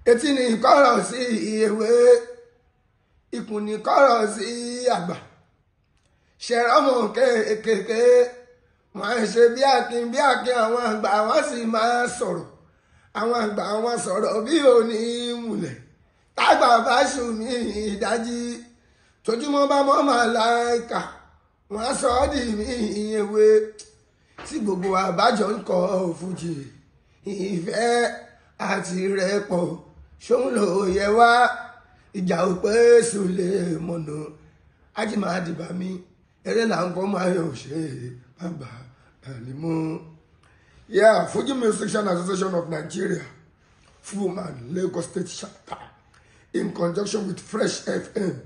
etí ni kọ́rọ̀ sí ewé ikùn ni kọ́rọ̀ sí àgbà ṣẹ̀rọ̀mù kéékèèké wọ́n ń ṣe bí akin bí akin àwọn àgbà wọ́n sì máa sọ̀rọ̀ àwọn àgbà wọn sọ̀rọ̀ bí òní múlẹ̀ tágbà bá sùn mí ìdájí tójúmọ́ bá mọ́ màláìka wọ́n sọ ọ́ dì mí ewé tí gbogbo àbájọ ń kọ fújì ìfẹ́ àti rẹpọ̀ ṣóun ló yẹ wá ìjà ò pé sùlẹ̀ mọ̀nà ajímàdìbà mi eré là ń kọ́ máa yọ̀ ṣe bàbá àlìmọ́. Yeah, Fuji Musician Association of Nigeria, Fuman, Lagos State Chapter, in conjunction with Fresh FM,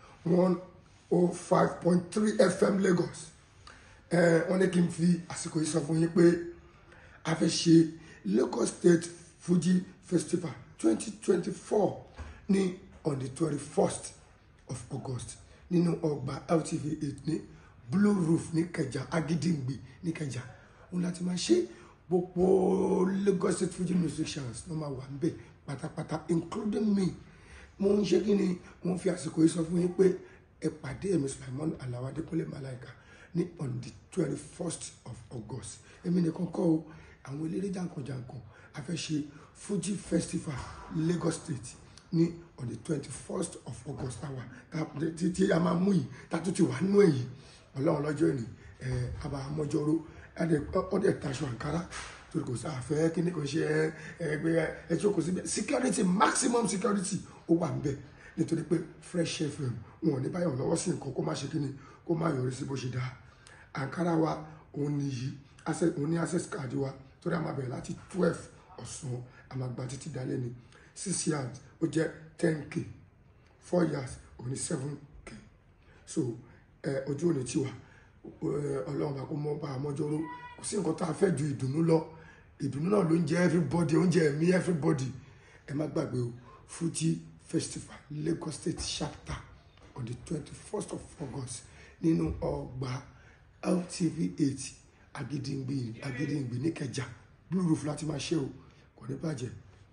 105.3 FM Lagos. Wọ́n ní kí n fi àsìkò yìí sọ fún yín pé a fẹ́ ṣe Lagos State Fuji Festival 2024 ní on the 21st of August nínú ọgbà LTV 8 ní Blue Roof ní Kẹjà Agídìngbì ní Kẹjà. Òun láti máa ṣe gbogbo Lagos State Fuji musicians ló máa wà níbẹ̀ pátápátá including me mo ń ṣe kí ni mo ń fi àsìkò yìí sọ fún yín pé ẹ pàdé ẹ̀mí Sulaimon Alao Adékúnlé Malaika ní on the twenty first of August èmi nìkan kọ́ o àwọn eléré jàǹkànjàǹkàn a fẹ́ ṣe Fuji Festival Lagos State ní on the twenty first of August àwa tí a máa mú yìí tá a tún ti wà nínú èyí ọlọ́run lọ́jọ́ ìní ẹ̀ àbá àmọ́jọ́rò ọdẹ taṣọ àǹkárá torí kò sáfẹ́ kí ni kò ṣe ẹgbẹ́ ẹjọ́ kò síbẹ̀ security maximum security ó wà níbẹ̀ nítorí pé Fresh FM wọn ò ní báyọ̀ lọ́wọ́ sí nǹkan kó má ṣe kí ni kó má yọrí sí bó ṣe dáa àǹkárá wa òun ni yìí òun ní access card wa torí a máa bẹ̀rẹ̀ láti twelve ọ̀sán a máa gba títí dalẹ́ ni six yards ó jẹ́ ten k four yards òun ní seven k so ojú òní tiwa ọlọ́run bá kó mọ́ bá àmọ́jọ́rò kò sí nǹkan tá a fẹ́ ju ìdùnnú lọ ìdùnnú náà ló ń jẹ everybody oúnjẹ ẹ̀mí everybody ẹ má gbàgbé o Fuji Festival Lagos State chapter on the twenty first of August nínú ọgbà LTV eight Agídìngbì Agídìngbì níkẹjà Blue Roof láti máa ṣe o kò ní bàjẹ́.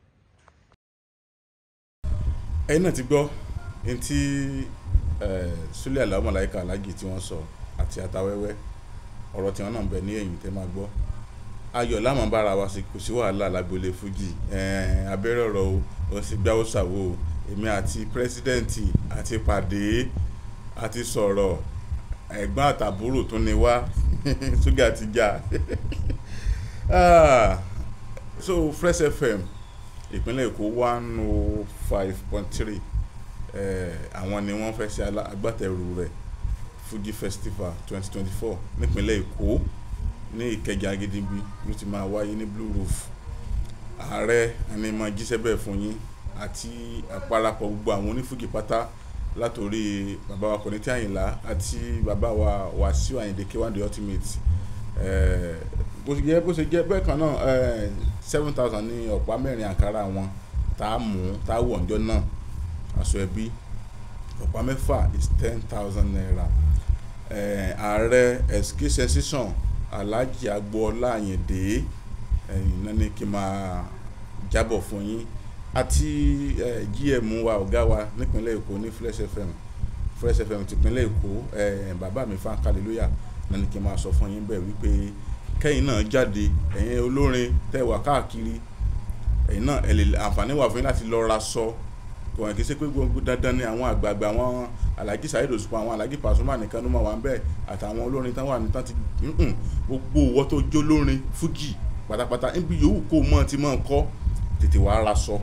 ẹ̀yin náà ti gbọ́ ẹni tí Sule Alao Malaika Alhaji tí wọ́n sọ àti àtàwẹ́wẹ́ ọ̀rọ̀ tí wọ́n náà ń bẹ ní ẹ̀yìn tẹ́ máa gbọ́ ayọ̀ láwọn bára wa sí kò sí wàhálà lágbolé fújì abẹ́rẹ́ ọ̀rọ̀ o òun sì gbáwó ṣàwó o èmi àti pírẹsidẹ́ǹtì àti pàdé àti sọ̀rọ̀ ẹ̀gbọ́n àtàbúrò tún ni wá ṣúgà ti já so Fresh FM ìpínlẹ̀ Èkó one oh five point three àwọn ni wọ́n fẹ́ ṣe agbátẹrù rẹ̀ Fuji Festival twenty twenty four nípínlẹ̀ Èkó ní Ìkẹjà Agídìngbì ló ti máa wáyé ní Blue Roof ààrẹ ẹni máa jíṣẹ́ bẹ́ẹ̀ fún yín àti àparapọ̀ gbogbo àwọn onífújì pátá látòrí bàbá wa Kọ̀nẹ́tì Àyìnlá àti bàbá wa Wàsíù Àyìndé K1 the ultimate bó ṣe jẹ́ bó ṣe jẹ́ bẹ́ẹ̀ kan náà seven thousand ní ọ̀pá mẹ́rin àǹkárá wọn tá a mú tá a wọ̀ ǹjọ́ náà aṣọ ẹbí ọ̀pá mẹ́fà is ten thousand naira ààrẹ ẹ̀sìkí sensation Alhaji Agboola Àyìndé ẹ̀yìn náà ní kí n máa jábọ̀ fún yín àti gm wa ọ̀gá wa nípínlẹ̀ Èkó ní Fresh FM Fresh FM tìpínlẹ̀ Èkó bàbá mi fan hallelujah náà ní kí n máa sọ fún yín bẹ́ẹ̀ wípé kẹ́yìn náà jáde ẹ̀yin olórin tẹ́ wà káàkiri ẹ̀yin náà ẹ̀ lè àǹfààní wà fún yín láti lọ ra sọ kò hàn kí ṣe pé gbogbo dandan ni àwọn àgbààgbà àwọn Alhaji Saheed Òṣùpá àwọn Alhaji Pasuma nìkan ló máa wà ń bẹ́ẹ̀ àtàwọn olórin tán wà ní tán ti gbogbo owó tó jó lórin fújì pátápátá níbi yòówù kó mọ̀ tí mọ̀ ń kọ́ tètè wàá ra sọ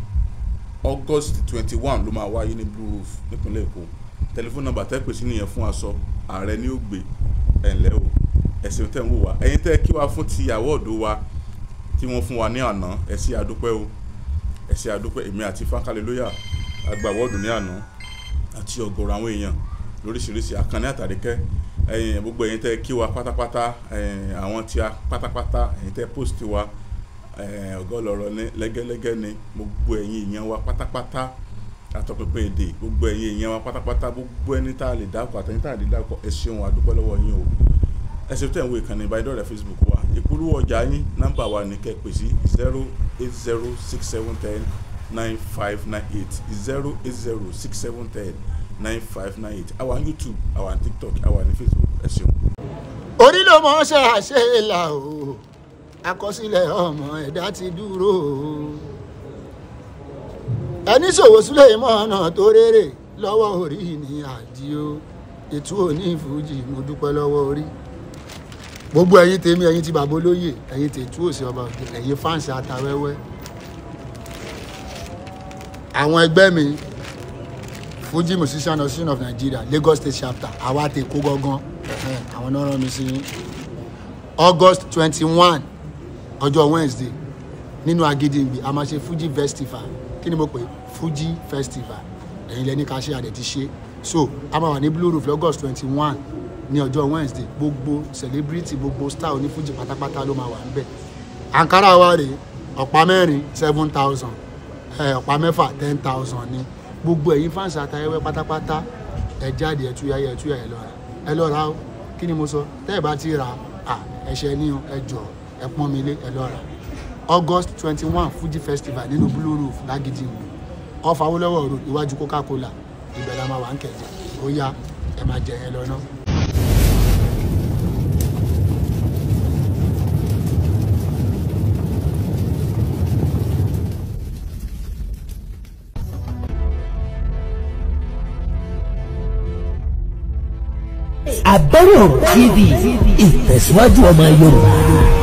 August twenty one ló máa wáyé ní Blue Roof nípínlẹ̀ Èkó tẹlifóònù nọ́mbà tẹ́ pè sí nìyẹn fún aṣọ ààrẹ ní ó gbé ẹ̀ ńlẹ́ o ẹ̀sìn tẹ̀ ń wò wá ẹ̀yin tẹ́ kí wá fún ti àwọ̀dù wa tí wọ́n fún wa ní àná ẹ ṣé àdúpẹ́ o ẹ ṣé àdúpẹ́ èmi àti fankalelóyà àgbà àwọ̀dù ní àná àti ọ̀gọ̀rọ̀ àwọn èèyàn lóríṣiríṣi àkànní àtàríkẹ́ ẹ̀yin gbogbo ẹ̀yin tẹ́ kí wa pátápátá àwọn tí a pátápátá ẹ̀yin tẹ́ post wa ọ̀gá ọlọ́rọ̀ ní lẹ́gẹ́lẹ́gẹ́ ni gbogbo ẹ̀yin èèyàn wa pátápátá àtọpẹpẹ èdè gbogbo ẹ̀yin èèyàn wa pátápátá gbogbo ẹni tá a lè dákọ̀ àtẹni tá a lè dákọ̀ ẹ ṣeun àdúpẹ́ lọ́wọ́ yín o ẹsẹ̀ tẹ̀ ń wo ìkànnì ìbánidọ́rẹ̀ẹ́ Facebook wa ìpolówó ọjà yín nọ́mbà wa ní kẹ́ pè sí zero eight zero six seven ten nine five nine eight zero eight zero six seven ten nine five nine eight àwa ní youtube àwa ní tiktok àwa ní facebook ẹ ṣeun. orí ló mọ̀ ṣe àṣeyìlà o àkọsílẹ̀ ọmọ ẹ̀dá ti dúró o ẹni ṣòwò sílẹ̀ ìmọ̀ ọ̀nà tó rérè lọ́wọ́ orí ní àdìo ètò òní fújì mo dúpẹ́ lọ́wọ́ orí gbogbo ẹ̀yin tèmi ẹ̀yin ti bàbá olóyè ẹ̀yin tètú òsì ọba òkè ẹ̀yin fáǹsì atawẹ́wẹ́ àwọn ẹgbẹ́ mi fuji musician association of nigeria lagos state chapter àwa ti kó gángan ẹ̀hẹ́n, àwọn náà rán mi sí yín. august twenty one ọjọ́ wednesday nínú agídígbì a máa ṣe fuji festival kí ni mo pè é? fuji festival ẹ̀yin lẹ́ni ká ṣe àdẹ̀ ti ṣe so a máa wà ní blue roof august twenty one ní ọjọ́ wednesday gbogbo celebrity gbogbo star oní fuji pátápátá ló máa wà níbẹ̀ ankara wa rèé ọ̀pá mẹ́rin seven thousand ọ̀pá mẹ́fà ten thousand ni gbogbo ẹ̀yin fáǹsì àtayẹwẹ́ pátápátá ẹ jáde ẹ túyà ẹ túyà ẹ lọ́ra ẹ lọ́ra o kí ni mo sọ tẹ́ ẹ bá ti ra à ẹ̀ṣẹ̀ ní o ẹ jọ ẹ pọ́n mi lé ẹ lọ́ra august twenty one fuji festival nínú blue roof lágídí ìlú off awolowo road iwájú coca cola ibẹ̀ la máa wà ń kẹ̀jẹ̀ ó yá ẹ máa jẹ ẹ lọ́nà. Àbẹ̀rẹ̀ TV ìtẹ̀síwájú ọmọ Yorùbá.